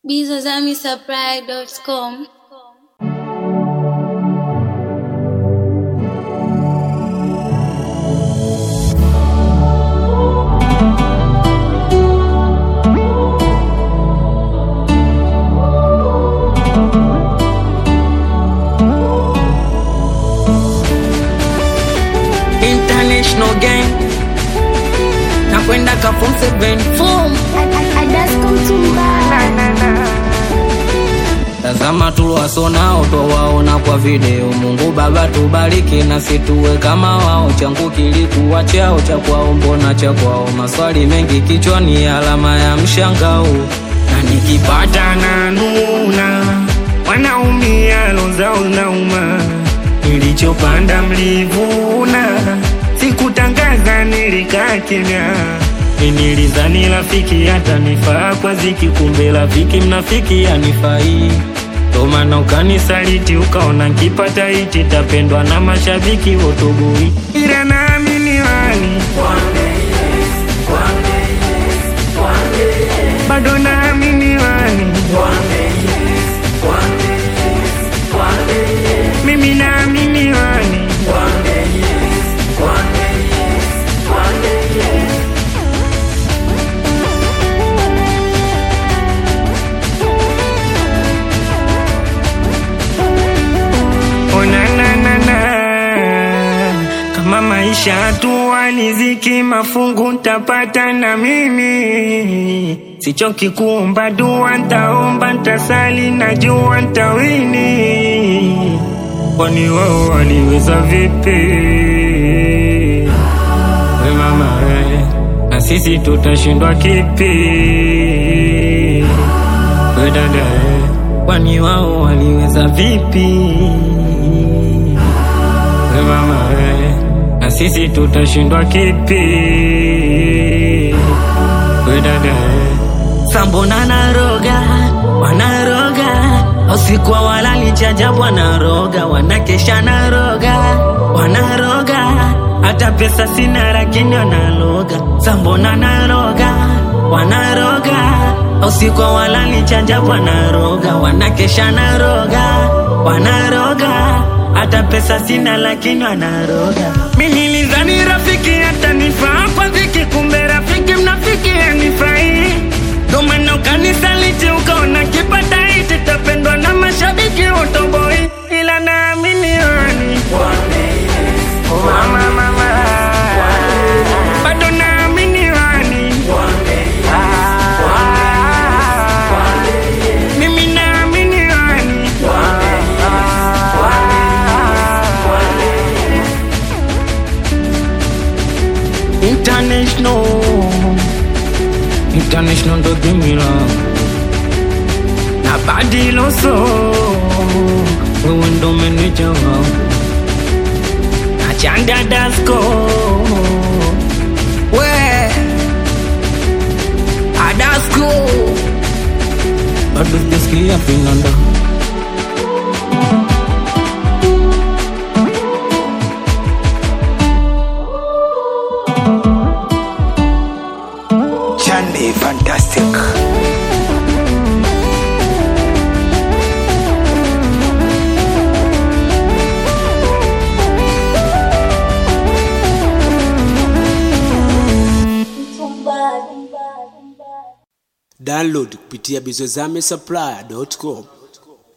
bizazamisupply.com. international gang nakwenda ka form 7 tazama tuliwasonao twawaona kwa video mungu baba tubariki na situwe kama wao changu kilikuwa chao cha kwao mbona cha kwao maswali mengi kichwani alama ya mshangao na nikipata na nuna wanaumia lozao nauma nilichopanda mlivuna sikutangaza nilikaa kimya nilizani rafiki hata nifaa kwa ziki kumbe rafiki mnafiki anifai tomana ukanisaliti ukaona nkipata iti tapendwa na mashabiki wotoboi ila naamini wani bado naamini wani mimi naamini wani onananana kama maisha tuwa niziki mafungu ntapata na mimi sichoki kuomba dua ntaomba ntasali najua ntawini kwani wao waliweza vipi we mama we na sisi tutashindwa kipi we dada we kwani wao waliweza vipi we mama we na sisi tutashindwa kipi we dada we sambona naroga wanaroga usikwa walali chajabu wanaroga wanakesha naroga wanaroga hata pesa sina lakini wanaloga sambona naroga wanaroga usikwa walali chajabu wanaroga wanakesha naroga wanaroga hata pesa sina lakini wanaroga mi nilizani rafiki hata nifaa kwa dhiki kumbe rafiki mnafiki anifai domana ukanisaliti ukaona kipata iti tapendwa na mashabiki utoboi ila naamini wani mama mama bado naamini wani mimi naamini wani international international ndo gimila na badiloso wewe ndo meneja wao na chanda dasko we adasko bado sijasikia finanda Chande Fantastic. download kupitia bizozame supply.com